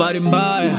habari mbaya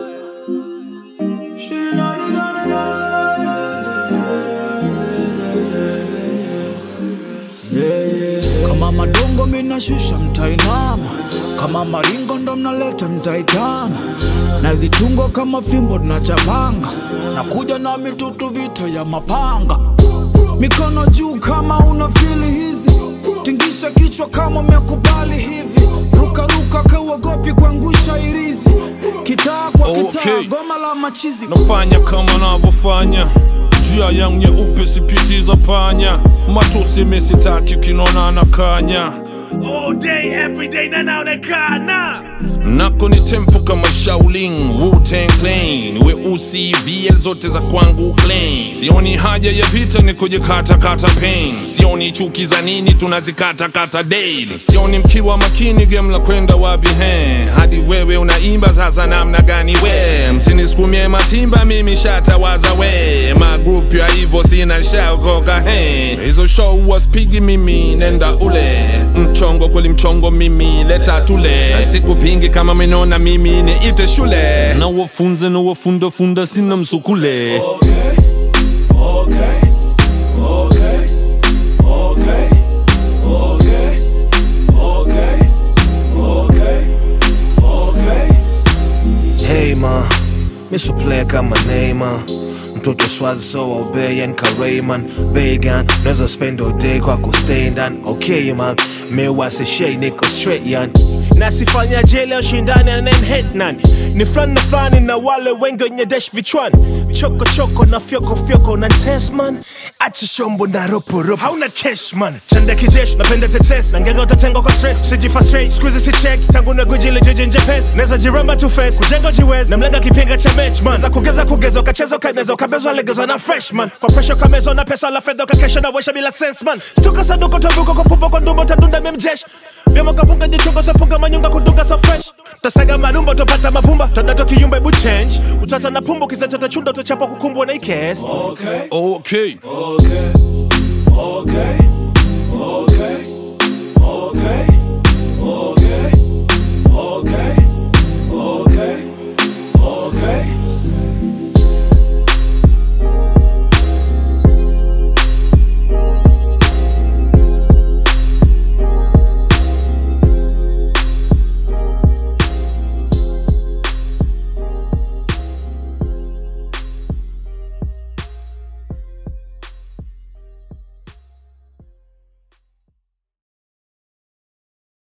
kama madongo minashusha mtainama kama maringo ndo mnaleta mtaitana na zitungo kama fimbo tunachapanga na kuja na mitutu vita ya mapanga mikono juu kama una fili hizi tingisha kichwa kama umekubali hivi rukaruka kauogopi kuangusha irizi kitaa kwa kitaa Okay. goma la machizi nafanya kama navyofanya njia yangu nyeupe sipitiza panya matusi misitaki ukinona na kanya All day, every day, na naonekana nako ni tempo kama Shaolin Wu-Tang Clan weusi VL zote za kwangu clean sioni haja ya vita ni kujikatakata pain sioni chuki za nini tunazikatakata daily sioni mkiwa makini game la kwenda wapi he hadi wewe unaimba sasa namna gani we msinisukumie matimba mimi shatawaza we magrupu ya hivyo sina shaokoka he hizo show waspigi mimi nenda ule mchongo kweli mchongo mimi leta tule sikupingi kama menona mimi niite shule na wafunze na wafundafunda sina msukule Hey ma, miso player kama Neymar mtoto swazi so obeyan karayman vegan naweza spend all day kwa kustay ndani okay man mewasishei niko straight yan nasifanya jele ushindani anenhetnan ni fulani na fulani na wale wengi wenye desh vichwani choko choko na fyoko fyoko na tesman acha shombo na roporopo hauna cash man chanda kijeshi napenda tetes na ngega utatenga kwa stress sijifa straight squeeze si check tangu na guji ile jeje nje pesa naweza jiramba tu face kujenga jiwezi na mlenga kipinga cha match man za kugeza kugeza ukacheza ukaneza ukabezwa legezwa na freshman kwa pressure kamezwa na pesa la fedha ukakesha na wesha bila sense man stuka saduko tabuko kwa pupa kwa ndumbo tadunda memjesh vyama kapunga jichungo sapunga manyunga kudunga so fresh tasaga marumba utapata mavumba tadato kiyumba ebu change utata na pumbo kizacho chunda utachapa kukumbwa na ikes okay okay, okay, okay.